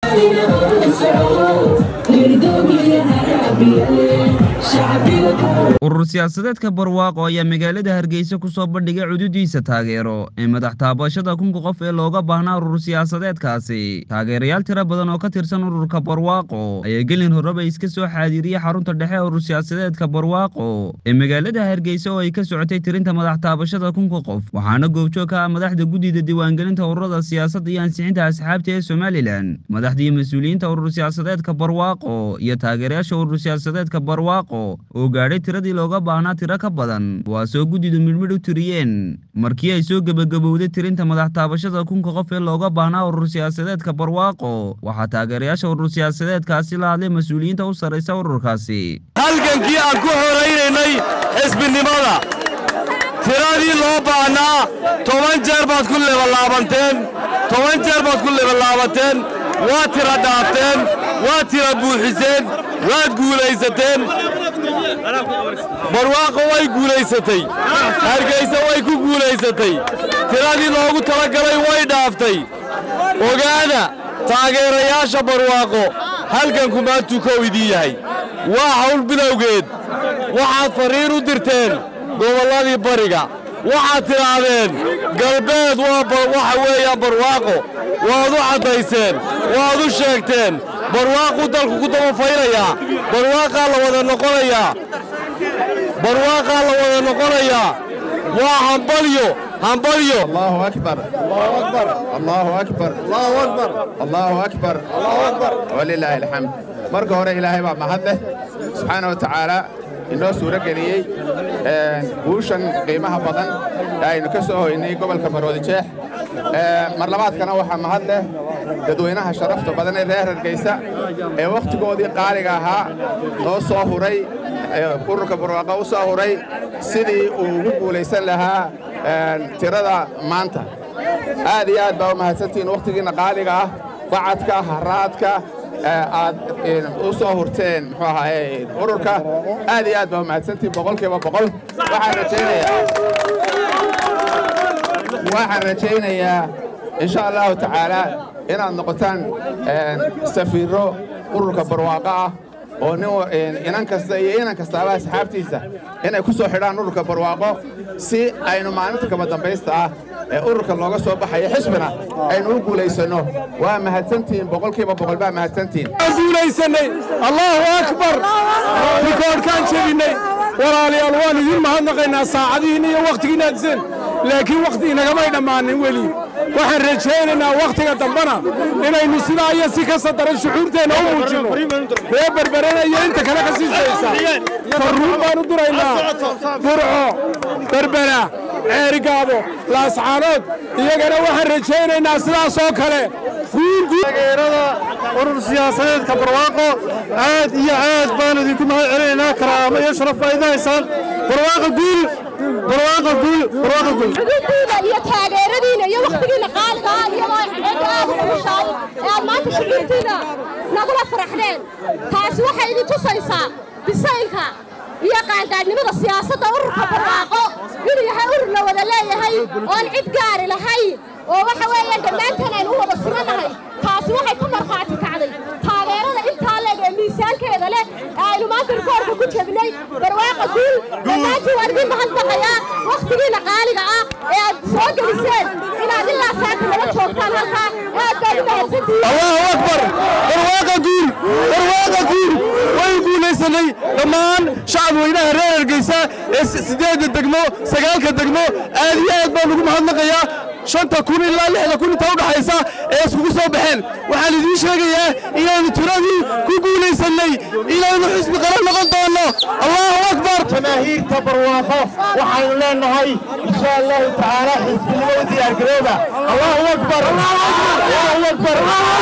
urur siyaasadeedka barwaaqo ayaa magaalada hargeysa ku soo bandhigay cududiisa taageero ee madax taabashada kunka qof ee looga baahnaa urur siyaasadeedkaasi taageerayaal tiro badan oo ka tirsan ururka barwaaqo ayaa gelin horeba iska soo xaadiriyey xarunta dhexe urur siyaasadeedka barwaaqo ee magaalada hargeysa oo ay ka socotay tirinta madax taabashada kunka qof waxaana goobjoog ka ah madaxda guddida diiwaangelinta ururada siyaasadda iyo ansixinta asxaabta ee somalilan madaxdii mas-uuliyiinta urur siyaasadeedka barwaaqo iyo taageerayaasha urur siyaasadeedka barwaaqo oo gaadhay tiradii looga baahnaa tiro ka badan kuwaasoo guddidu midhmidh u tiriyeen markii ay soo gebagabowday tirinta madax taabashada kunka qof ee looga baahnaa urur siyaasadeedka barwaaqo waxaa taageerayaasha urur siyaasadeedkaasi la hadlay mas-uuliyiinta u sarraysa ururkaasi halgankii aan ku horaynaynay xisbinimada tiradii loo baahnaa toban jeer baad ku lebalaabanteen toban jeer baad ku lebalaabateen waad tira dhaafteen waad tira buuxiseen waad guulaysateen barwaaqo way guulaysatay hargaysa way ku guulaysatay tiradii loogu talagalay way dhaaftay ogaada taageerayaasha barwaaqo halganku maantuu kow idiin yahay waa hawl bilowgeed waxaad farriin u dirteen gobolladii bariga waxaad tidhaahdeen galbeed waxa weeyaan barwaaqo waad u caddayseen waad u sheegteen barwaaquu dalku ku dabafaynayaa barwaaqaa la wada noqonayaa barwaaqaa la wada noqonayaa waa hambalyo hambalyo allahu akbar allahu akbar allahu akbar walilaahi alxamd marka hore ilaahay baa mahad leh subxaana wa tacaala inoo suuro geliyey guushan qiimaha badan ee aynu ka soo hoynay gobolka maroodi jeex mar labaadkana waxaa mahad leh dadweynaha sharafta badan ee reer hargeysa ee wakhtigoodii qaaliga ahaa noo soo huray ururka barwaaqo u soo huray sidii uu ugu guulaysan lahaa tirada maanta aad iyo aad baa u mahadsantihiin wakhtigiinna qaaliga ah bacadka haraadka aad u soo hurteen muxuu ahaaye ururka aad iyo aad baa u mahadsantihiin boqolkiiba boqol waxaan rajaynayaa waxaan rajaynayaa insha allahu tacaala inaad noqotaan safiirro ururka barwaaqo ah oo nin inan kasta iyo inan kastaaba asxaabtiisa inay ku soo xidhaan ururka barwaaqo si aynu maalinta kaba dambaysta ah ee ururka looga soo baxayo xisbina aynu u guulaysanno waa mahadsantihiin boqolkiiba boqol baa mahadsantihiin guulaysanay allahu akbar rikoodhkaan jebinnay walaalayaal waan idiin mahadnaqaynaa saacadihiinna iyo wakhtigiinna aadiseen laakiin wakhti inagamay dhammaanin weli waxaan rajaynaynaa wakhtiga dambena inaynu sidaa iyo si kasta daran shucuurteenna u muujinno ree berberena iyo inta kale ka sii shaysa farruun baan u diraynaa burco berbera ceerigaabo laascaanood iyagana waxaan rajaynaynaa sidaasoo kale taageerada urur siyaasadeedka barwaaqo aad iyo aad baan idinku mahad celinaynaa karaamo iyo sharaf baa idin haysaan barwaaqo guul barwaaqo guul barwaaqo guul xuduudiina iyo taageeradiina iyo wakhtigiina qaaliga ah iyadoo cidda aad u xushaay ee aad maanta shucuurtiina nagula faraxdeen taasi waxay idin tusaysaa bisaylka iyo qaangaadhnimada siyaasadda ururka barwaaqo inuu yahay urur la wada leeyahay oon cid gaari lahayn oo waxa weeyaan dhammaanteen aynu u wada sugannahay taasi waxay ka markhaati kacday taageerada intaa leeg ee miisaankeeda leh ee aynu maanta rikoorka ku jebnay barwaaqa guul dhammaantiin waan idin mahadnaqayaa wakhtigiina qaaliga ah ee aad soo geliseen inaad ilaa saaka nala joogtaan halkaa aad baad u mahadsantihiin allahu akbar barwaaqa guul barwaaqa guul way guulaysanay dhammaan shacab weynaha reer hargeysa ee siddeedda degmo sagaalka degmo aad iyo aad baan ugu mahadnaqayaa shanta kun ilaa lixda kun inta u dhaxaysa ee iskugu soo baxeen waxaan idiin sheegayaa inaynu tiradii ku guulaysannay inaynu xisbi qaran noqon doonno allahu akbar jamaahiirta barwaaqo waxaynu leenahay insha allahu tacaala xisbinimada diyaargarooba allahu akbar allahu akbar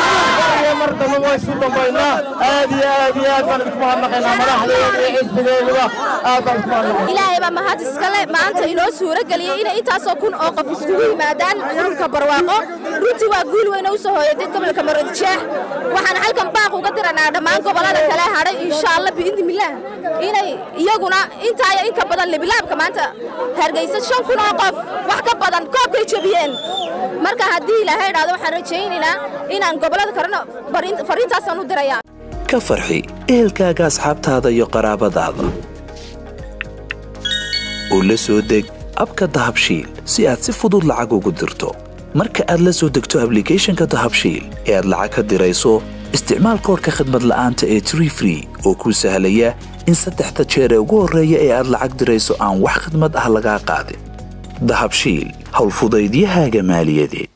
mar dambe waa isu dambaynaa aad iyo aad iyo aad baan idinku mahadnaqaynaa madaxdeeda iyo xisbigeeduba aad baan isku mahadnaqaynaa ilaahay baa mahad iskale maanta inoo suuro geliyey inay intaasoo kun oo qof iskugu yimaadaan ururka barwaaqo runtii waa guul weyn oo u soo hooyatay gobolka maroodijeex waxaan halkan baaq uga diray diraynaa dhammaan gobollada kale hadhay insha allah biidnimillaah inay iyaguna intaa iyo inka badan libilaabka maanta hargeysa shan kun oo qof wax ka badan koobkay jebiyeen marka haddii ilaahay idhaahdo waxaan rajaynaynaa inaan gobollada kalena fariintaasaan u dirayaa ka farxi ehelkaaga asxaabtaada iyo qaraabadaada oo la soo deg abka dahabshiil si aad si fudud lacag ugu dirto marka aad la soo degto ablicathonka dahabshiil ee aad lacag ka dirayso isticmaal koorka khadmad la'aanta ee tree free oo kuu sahlaya in saddexda jeer ee ugu horreeya ee aad lacag dirayso aan wax khidmad ah lagaa qaadin dahabshiil howlfudaydiyahaaga maaliyadeed